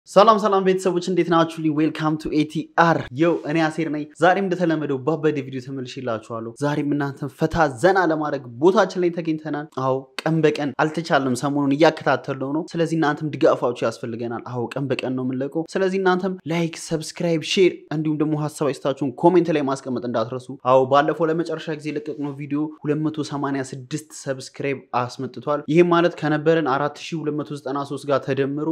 ሰላም ሰላም ቤተሰቦች እንዴት ናችሁ? ዌልካም ቱ ኤቲአር የው እኔ አሴር ነኝ። ዛሬም እንደተለመደው ባበደ ቪዲዮ ተመልሼላችኋለሁ። ዛሬም እናንተን ፈታ ዘና ለማድረግ ቦታችን ላይ ተገኝተናል። አዎ ቀን በቀን አልተቻለም፣ ሰሞኑን እያከታተለው ነው። ስለዚህ እናንተም ድጋፋችሁ ያስፈልገናል። አዎ ቀን በቀን ነው የምንለቀው። ስለዚህ እናንተም ላይክ፣ ሰብስክራይብ፣ ሼር እንዲሁም ደግሞ ሀሳብ አይስታችሁን ኮሜንት ላይ ማስቀመጥ እንዳትረሱ። አዎ ባለፈው ለመጨረሻ ጊዜ የለቀቅነው ቪዲዮ 286 ሰብስክራይብ አስመጥቷል። ይህም ማለት ከነበረን 4293 ጋር ተደምሮ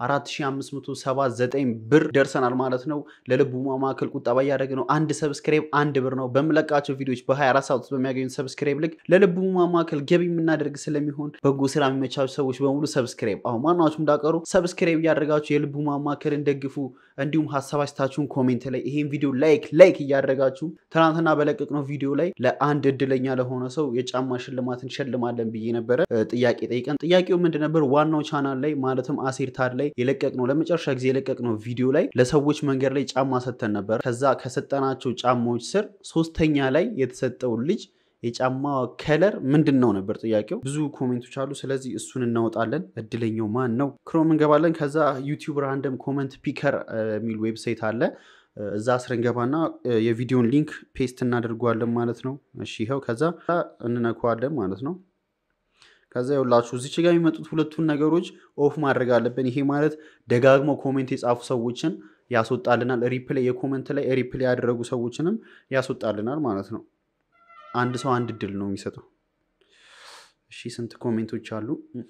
4579 ብር ደርሰናል ማለት ነው። ለልቡ ማዕከል ቁጠባ እያደረገ ነው። አንድ ሰብስክራይብ አንድ ብር ነው። በምለቃቸው ቪዲዮዎች በ24 ሰዓት ውስጥ በሚያገኙት ሰብስክራይብ ልክ ለልቡ ማዕከል ገቢ የምናደርግ ስለሚሆን በጎ ስራ የሚመቻቸው ሰዎች በሙሉ ሰብስክራይብ አሁን ማናችሁም እንዳቀሩ ሰብስክራይብ እያደረጋችሁ የልቡ ማዕከልን ደግፉ። እንዲሁም ሀሳብ አስተያየታችሁን ኮሜንት ላይ ይሄን ቪዲዮ ላይክ ላይክ እያደረጋችሁ ትናንትና በለቀቅነው ቪዲዮ ላይ ለአንድ እድለኛ ለሆነ ሰው የጫማ ሽልማት እንሸልማለን ብዬ ነበረ ጥያቄ ጠይቀን ጥያቄው ምንድን ነበር? ዋናው ቻናል ላይ ማለትም አሴር ታድ ላይ የለቀቅነው ለመጨረሻ ጊዜ የለቀቅነው ቪዲዮ ላይ ለሰዎች መንገድ ላይ ጫማ ሰጥተን ነበር። ከዛ ከሰጠናቸው ጫማዎች ስር ሶስተኛ ላይ የተሰጠው ልጅ የጫማ ከለር ምንድን ነው ነበር ጥያቄው። ብዙ ኮሜንቶች አሉ። ስለዚህ እሱን እናወጣለን። እድለኛው ማን ነው? ክሮም እንገባለን። ከዛ ዩቲዩብ ራንደም ኮመንት ፒከር የሚል ዌብሳይት አለ። እዛ ስር እንገባና የቪዲዮን ሊንክ ፔስት እናደርገዋለን ማለት ነው። እሺ ይኸው ከዛ እንነካዋለን ማለት ነው። ከዛ ይኸውላችሁ እዚች ጋር የሚመጡት ሁለቱን ነገሮች ኦፍ ማድረግ አለብን። ይሄ ማለት ደጋግመው ኮሜንት የጻፉ ሰዎችን ያስወጣልናል። ሪፕላይ የኮሜንት ላይ ሪፕላይ ያደረጉ ሰዎችንም ያስወጣልናል ማለት ነው። አንድ ሰው አንድ እድል ነው የሚሰጠው። እሺ ስንት ኮሜንቶች አሉ?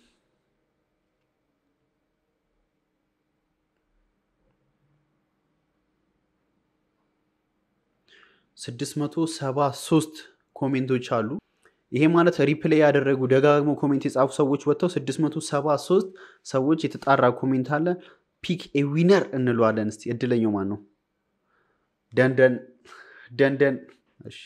ስድስት መቶ ሰባ ሶስት ኮሜንቶች አሉ። ይሄ ማለት ሪፕሌይ ያደረጉ ደጋግሞ ኮሜንት የጻፉ ሰዎች ወጥተው 673 ሰዎች የተጣራ ኮሜንት አለ። ፒክ ኤ ዊነር እንለዋለን። እስቲ እድለኛው ማን ነው? ደንደን ደንደን። እሺ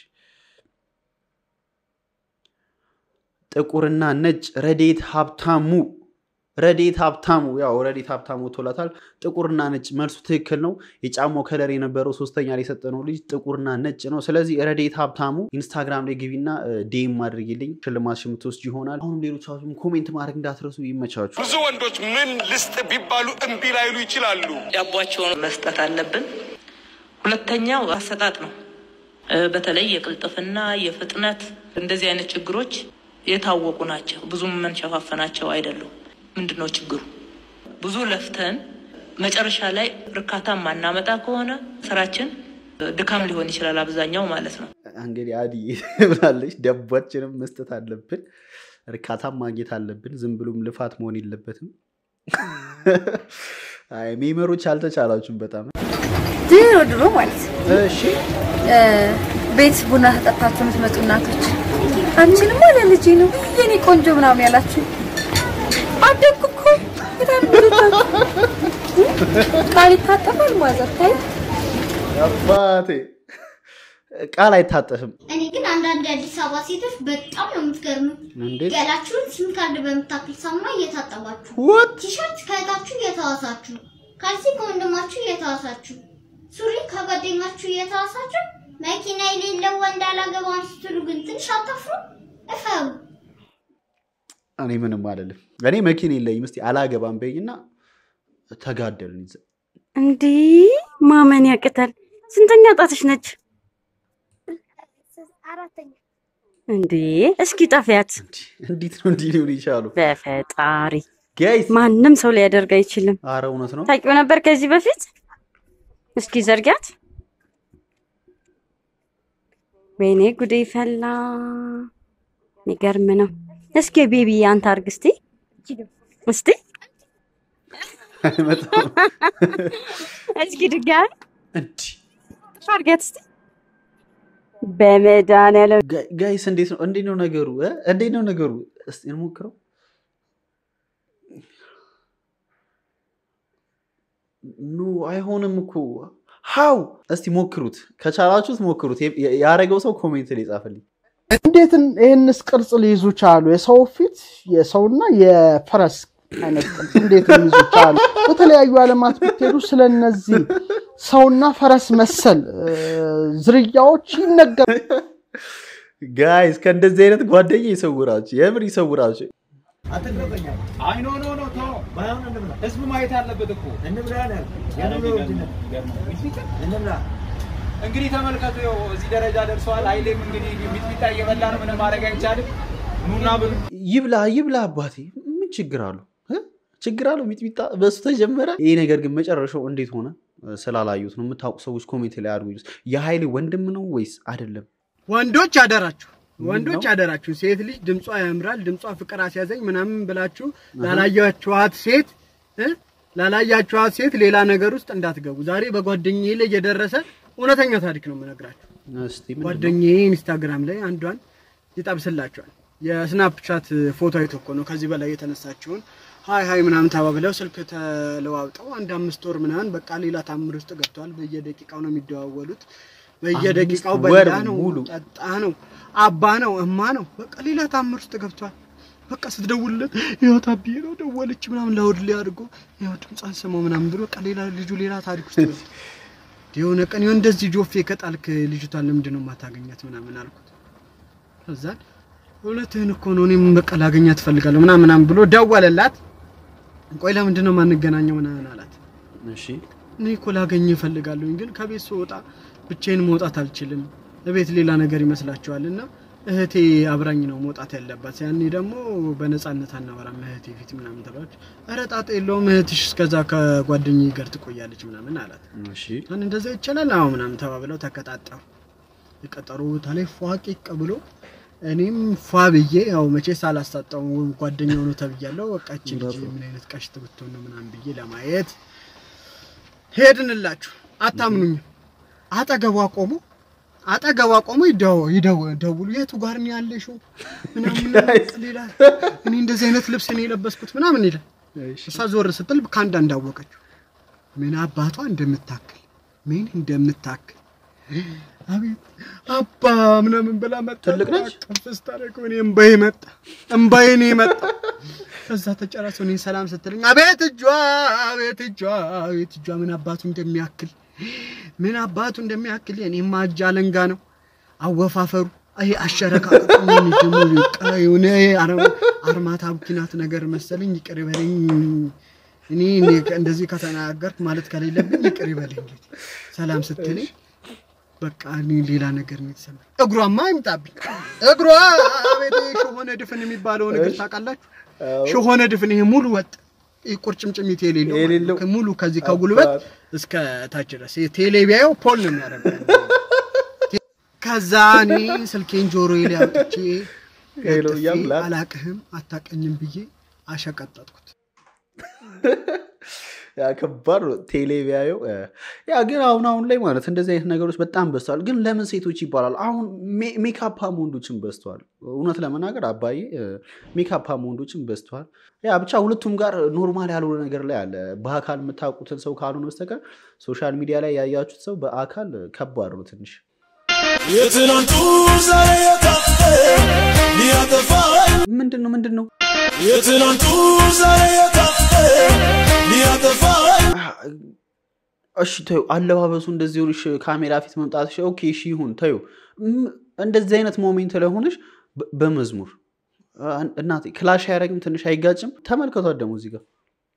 ጥቁርና ነጭ ረዴት ሀብታሙ ረዴት ሀብታሙ ያው ረዴት ሀብታሙ ቶላታል። ጥቁርና ነጭ መልሱ ትክክል ነው። የጫማው ከለር የነበረው ሶስተኛ ላይ የሰጠነው ልጅ ጥቁርና ነጭ ነው። ስለዚህ ረዴት ሀብታሙ ኢንስታግራም ላይ ግቢና ዴም አድርጊልኝ ሽልማት የምትወስድ ይሆናል። አሁንም ሌሎቻችሁም ኮሜንት ማድረግ እንዳትረሱ። ይመቻችሁ። ብዙ ወንዶች ምን ልስጥ ቢባሉ እምቢ ላይሉ ይችላሉ። ዳቧቸውን መስጠት አለብን። ሁለተኛው አሰጣጥ ነው። በተለይ የቅልጥፍና የፍጥነት እንደዚህ አይነት ችግሮች የታወቁ ናቸው። ብዙም የምንሸፋፈናቸው አይደሉም። ምንድን ነው ችግሩ? ብዙ ለፍተን መጨረሻ ላይ እርካታ ማናመጣ ከሆነ ስራችን ድካም ሊሆን ይችላል፣ አብዛኛው ማለት ነው። እንግዲህ አዲ ብላለች፣ ደቧችንም መስጠት አለብን፣ እርካታም ማግኘት አለብን። ዝም ብሎም ልፋት መሆን የለበትም። አይ ሜመሮች አልተቻላችሁም በጣም ድሮ ድሮ ማለት ነው። እሺ ቤት ቡና ተጠጣችሁ የምትመጡ እናቶች አንቺንማ ለልጄ ነው የኔ ቆንጆ ምናምን ያላችሁ አደግኩ እኮ በጣም ቃል ይታጠፋል ማዘር ታይ አባቴ ቃል አይታጠፍም። እኔ ግን አንዳንድ የአዲስ አበባ ሴቶች በጣም ነው የምትገርሙት። እንዴት ገላችሁን ሲም ካርድ በምታክል ሳሙና እየታጠባችሁ፣ ወት ቲሸርት ከእህታችሁ እየተዋሳችሁ፣ ካልሲ ከወንድማችሁ እየተዋሳችሁ፣ ሱሪ ከጓደኛችሁ እየተዋሳችሁ፣ መኪና የሌለው ወንድ አላገባም ስትሉ ግን ትንሽ አታፍሩ? እፈሩ። እኔ ምንም አልልም። እኔ መኪና የለኝም። እስኪ አላገባም በይኝና ተጋደልን። ይዘ እንዲህ ማመን ያቅታል። ስንተኛ ጣትሽ ነች አራተኛ እንዴ? እስኪ ጠፊያት። እንዴት ነው እንዲህ ሊሆን ይቻሉ? በፈጣሪ ጋይስ ማንም ሰው ሊያደርግ አይችልም። አረ እውነት ነው። ታውቂው ነበር ከዚህ በፊት? እስኪ ዘርጊያት። ወይኔ ጉዴ ፈላ። የሚገርም ነው። እስኪ ቤቢ አንተ አርግ እስቲ እስቲ አይመጣም። እስኪ ድጋሚ እንዲህ አርጊያት እስቲ በመድኃኒዓለም ጋ- ጋይስ እንዴት ነው እንዴት ነው ነገሩ እ? እንዴት ነው ነገሩ? እስቲ እንሞክረው። ኖ አይሆንም እኮ ሀው እስቲ ሞክሩት፣ ከቻላችሁት ሞክሩት። የ- ያረገው ሰው ኮሜንት ላይ ጻፈልኝ። እንዴት ይህንስ ቅርጽ ሊይዙ ቻሉ? የሰው ፊት የሰውና የፈረስ አይነት ቅርጽ እንዴት ሊይዙ ቻሉ? በተለያዩ ዓለማት ብትሄዱ ስለነዚህ ሰውና ፈረስ መሰል እ፣ ዝርያዎች ይነገር ጋይስ ከእንደዚህ አይነት ጓደኛ ይሰውራችሁ፣ የምር ይሰውራችሁ። አይ ኖ ኖ ኖ ተው ባይሆን እንብላ። ህዝቡ ማየት አለበት እኮ እንብላ ነው ያልኩት። ኧረ የኑሮ ውድነት የሚገርም። እንብላ። እንግዲህ ተመልከቱ፣ ይኸው እዚህ ደረጃ ደርሰዋል። ኃይሌም እንግዲህ ሚጥሚጣ እየበላ ነው፣ ምንም ማድረግ አይቻልም። ኑና ብሉ። ይብላ ይብላ አባቴ ምን ችግር አለው እ? ችግር አለው ሚጥሚጣ በሱ ተጀመረ ይህ ነገር ግን መጨረሻው እንዴት ሆነ ስላላዩት ነው የምታውቁ ሰዎች ኮሜንት ላይ አድርጉ የሀይሌ ወንድም ነው ወይስ አይደለም ወንዶች አደራችሁ ወንዶች አደራችሁ። ሴት ልጅ ድምጿ ያምራል፣ ድምጿ ፍቅር አስያዘኝ ምናምን ብላችሁ ላላያችኋት ሴት እ? ላላያችኋት ሴት ሌላ ነገር ውስጥ እንዳትገቡ። ዛሬ በጓደኛዬ ላይ የደረሰ እውነተኛ ታሪክ ነው የምነግራችሁ። እስቲ ምንድን ነው? ጓደኛዬ ኢንስታግራም ላይ አንዷን ይጠብስላቸዋል። የስናፕቻት ፎቶ አይቶ እኮ ነው ከዚህ በላይ የተነሳችውን ሀይ ሀይ ምናምን ተባብለው ስልክ ተለዋውጠው አንድ አምስት ወር ምናምን በቃ ሌላ ታምር ውስጥ ገብተዋል። በየደቂቃው ነው የሚደዋወሉት። በየደቂቃው አምስት ወር በላ ነው ሙሉ። ጠጣ ነው አባ ነው እማ ነው በቃ ሌላ ታምር ውስጥ ገብቷል። በቃ ስትደውልለት ይኸው ታብዬ ነው ደወለች ምናምን ላውድ ላይ አድርጎ ይኸው ድምጿን ስማው ምናምን ብሎ በቃ ሌላ ልጁ ሌላ ታሪክ ውስጥ ነው። የሆነ ቀን ይኸው እንደዚህ ጆፌ ከጣልክ ልጅቷን ለምንድን ነው የማታገኛት ምናምን አልኩት። ከዛን እውነትህን እኮ ነው እኔም በቃ ላገኛት እፈልጋለሁ ምናምን ምናምን ብሎ ደወለላት። ቆይ ለምንድን ነው የማንገናኘው ምናምን አላት። እሺ እኔ እኮ ላገኝ እፈልጋለሁኝ ግን ከቤት ስወጣ ብቻዬን መውጣት አልችልም። እቤት ሌላ ነገር ይመስላችኋል እና እህቴ አብራኝ ነው መውጣት ያለባት። ያኔ ደግሞ በነፃነት አናወራም እህቴ ፊት ምናምን ተባለች። ኧረ ጣጣ የለውም እህትሽ እስከዛ ከጓደኛዬ ጋር ትቆያለች ምናምን አላት። እሺ አን እንደዛ ይቻላል? አዎ ምናምን ተባብለው ተቀጣጠሩ። የቀጠሮ ቦታ ላይ ፏቂቅ ብሎ እኔም ፏ ብዬ ያው መቼ ሳላሳጣው ጓደኛው ነው ተብያለሁ። በቃ እቺ ልጅ ምን አይነት ቀሽት ብትሆን ነው ምናምን ብዬ ለማየት ሄድንላችሁ። አታምኑኝም። አጠገቧ ቆሞ አጠገቧ ቆሞ ይደው ይደው ደውሉ የቱ ጋር ነው ያለሽው ምናምን ምናምን ሌላ እኔ እንደዚህ አይነት ልብስ ነው የለበስኩት ምናምን ይላል። እሷ ዞር ስትል ከአንድ እንዳወቀችው ምን አባቷ እንደምታክል ምን እንደምታክል አቤት አባ ምናምን ብላ መጣ። ትልቅ ነች? ቅፍስ ታደርገው እኔ እምባዬ መጣ እምባዬ ነው የመጣ። ከዛ ተጨራሰው እኔ ሰላም ስትለኝ አቤት እጇ አቤት እጇ አቤት እጇ ምን አባቱ እንደሚያክል ምን አባቱ እንደሚያክል የኔማ እጅ አለንጋ ነው አወፋፈሩ። ይሄ አሸረካከቱ ምን ደግሞ የሆነ አርማታ ቡኪናት ነገር መሰለኝ። ይቅር ይበለኝ እኔ እኔ እንደዚህ ከተናገርክ ማለት ከሌለብኝ ይቅር ይበለኝ። ጌታ ሰላም ስትለኝ በቃ እኔ ሌላ ነገር ነው የተሰማኝ። እግሯማ አይምጣብኝ እግሯ አቤት ሾሆነ ድፍን የሚባለውን እግር ታውቃላችሁ? ሾሆነ ድፍን ይሄ ሙሉ ወጥ ይሄ ቁርጭምጭሚት የሌለው ማለት ነው። የሌለው። ሙሉ ከዚህ ከጉልበት እስከ ታች ድረስ ይሄ ቴሌ ቢያየው ፖል ነው የሚያደርገው። ከዛ እኔ ስልኬን ጆሮዬ ላይ አውጥቼ ሄሎ ለጥፌ እያልኩ አላቅህም አታቀኝም ብዬ አሸቀጠጥኩት። ያ ከባድ ነው። ቴሌ ቢያየው እ፣ ያ ግን አሁን አሁን ላይ ማለት እንደዚህ አይነት ነገሮች በጣም በዝተዋል። ግን ለምን ሴቶች ይባላል? አሁን ሜ- ሜካፓም ወንዶችም በዝተዋል። እውነት ለመናገር አባዬ እ፣ ሜካፓም ወንዶችም በዝተዋል። ያ ብቻ ሁለቱም ጋር ኖርማል ያልሆነ ነገር ላይ አለ። በአካል የምታውቁትን ሰው ካልሆነ በስተቀር ሶሻል ሚዲያ ላይ ያያችሁት ሰው በአካል ከባድ ነው ትንሽ የትናንቱ ዛሬ የታጠ ሊያጠፋኝ ምንድን ነው ምንድን ነው የትናንቱ ዛሬ የታጠ ሊያጠፋኝ እሺ ተዩ አለባበሱ እንደዚህ ሆንሽ ካሜራ ፊት መምጣትሽ ኦኬ እሺ ይሁን ተዩ ም- እንደዚህ አይነት ሞሜንት ላይ ሆነሽ በ- በመዝሙር አ- እናቴ ክላሽ አያደርግም ትንሽ አይጋጭም ተመልከቷት ደግሞ እዚህ ጋር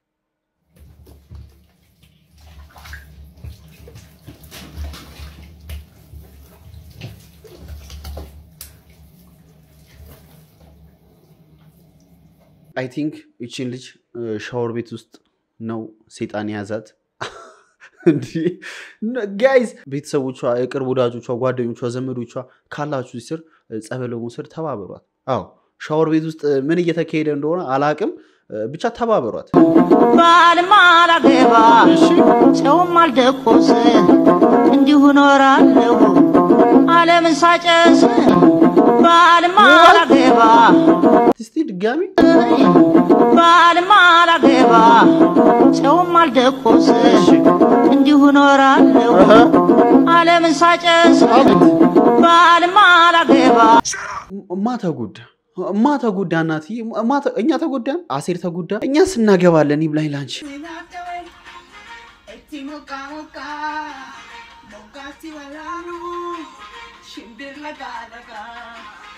አይ ቲንክ ይቺን ልጅ ሻወር ቤት ውስጥ ነው ሴጣን የያዛት እንዲህ ጋይዝ ቤተሰቦቿ የቅርብ ወዳጆቿ ጓደኞቿ ዘመዶቿ ካላችሁ ስር ጸበል በመውሰድ ተባበሯት አዎ ሻወር ቤት ውስጥ ምን እየተካሄደ እንደሆነ አላቅም ብቻ ተባበሯት ባልም አላገባ ሰውም አልደቆስ እንዲሁ ኖራለሁ ዓለምን ሳጨስ ባልም አላገባ እስቲ ድጋሚ ባልም አላገባ ሰውም አልደቆስ እንዲሁ ኖራለሁ ዓለምን ሳጨስ ባልም አላገባ ማ ተጎዳ ማ ተጎዳ እናትዬ ማ ተ- እኛ ተጎዳን አሴር ተጎዳ እኛ ስናገባለን ይብላኝ ላንቺ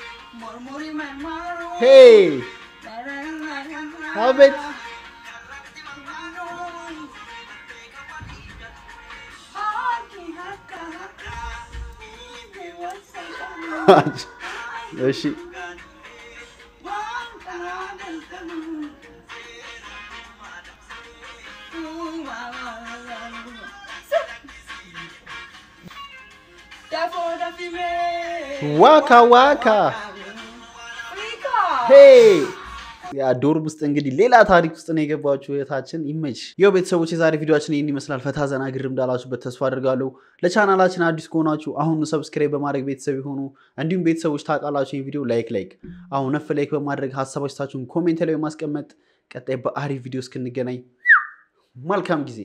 ሄይ አቤት እሺ ዋካ ዋካ ሄይ ያ ዶርም ውስጥ እንግዲህ ሌላ ታሪክ ውስጥ ነው የገባችሁ እህታችን ይመች። ይኸው ቤተሰቦች የዛሬ ቪዲዮችን ይህን ይመስላል። ፈታ ዘና ግርም እንዳላችሁበት ተስፋ አድርጋለሁ። ለቻናላችን አዲስ ከሆናችሁ አሁኑ ሰብስክራይብ በማድረግ ቤተሰብ የሆኑ እንዲሁም ቤተሰቦች ታውቃላችሁ ይህን ቪዲዮ ላይክ ላይክ አሁን ነፍ ላይክ በማድረግ ሀሳቦቻችሁን ኮሜንት ላይ በማስቀመጥ ቀጣይ በአሪፍ ቪዲዮ እስክንገናኝ መልካም ጊዜ